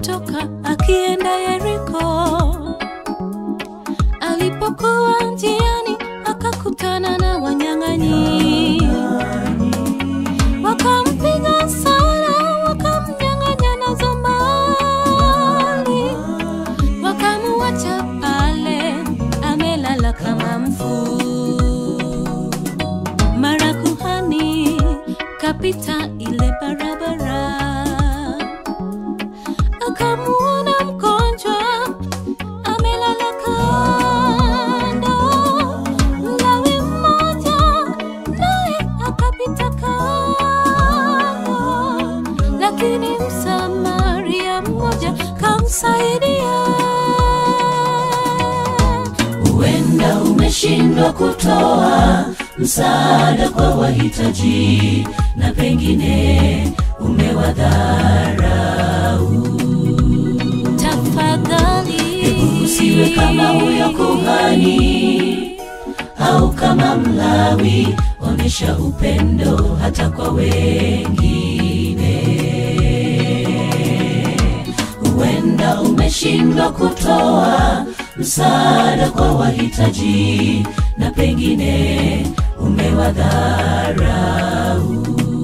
alitoka akienda Yeriko. Alipokuwa njiani akakutana na wanyang'anyi, wakampiga sana, wakamnyang'anya nazo mali, wakamuacha pale amelala kama mfu. Mara kuhani kapita ile barabara, akamuona mgonjwa amelala kando. Mlawi mmoja naye akapita kando, lakini Msamaria mmoja kamsaidia. Huenda umeshindwa kutoa msaada kwa wahitaji na pengine umewadharau. Tafadhali Usiwe kama huyo kuhani au kama Mlawi, onyesha upendo hata kwa wengine. Huenda umeshindwa kutoa msaada kwa wahitaji na pengine umewadharau.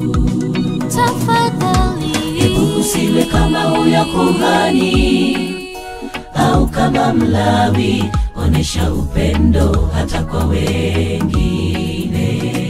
tafadhali Usiwe kama huyo kuhani au kama Mlawi, onyesha upendo hata kwa wengine.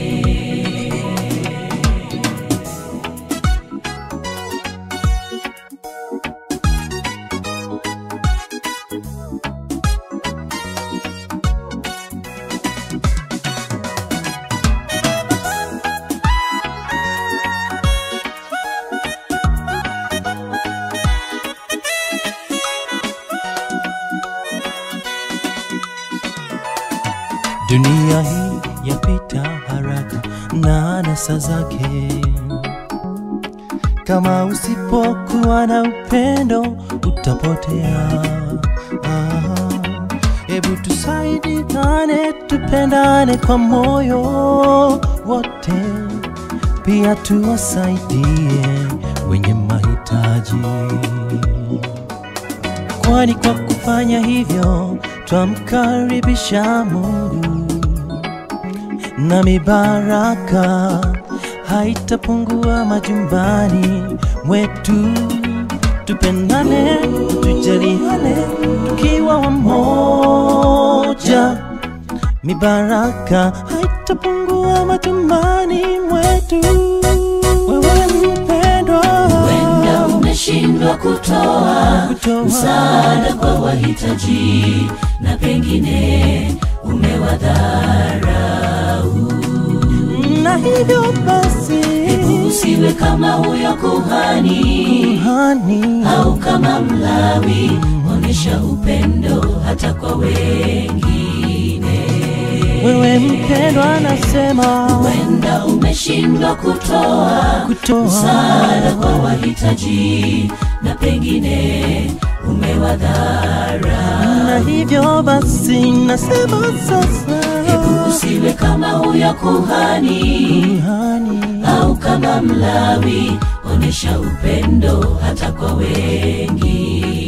Dunia hii yapita haraka na anasa zake. Kama usipokuwa na upendo utapotea. Ah, Hebu tusaidiane, tupendane kwa moyo wote, pia tuwasaidie wenye mahitaji kwani kwa kufanya hivyo twamkaribisha Mungu na mibaraka haitapungua majumbani mwetu. Tupendane, tujaliane, tukiwa wamoja, mibaraka haitapungua majumbani mwetu. Wewe mpendwa, Huenda umeshindwa kutoa kutoa msaada kwa wahitaji na pengine umewadharau. na hivyo basi Usiwe kama huyo kuhani hani au kama Mlawi, onyesha upendo hata kwa wengine. wewe mpendwa, nasema Huenda umeshindwa kutoa kutoa msaada kwa wahitaji na pengine umewadharau. na hivyo basi nasema sasa Usiwe kama huyo kuhani hani au kama Mlawi, onyesha upendo hata kwa wengine.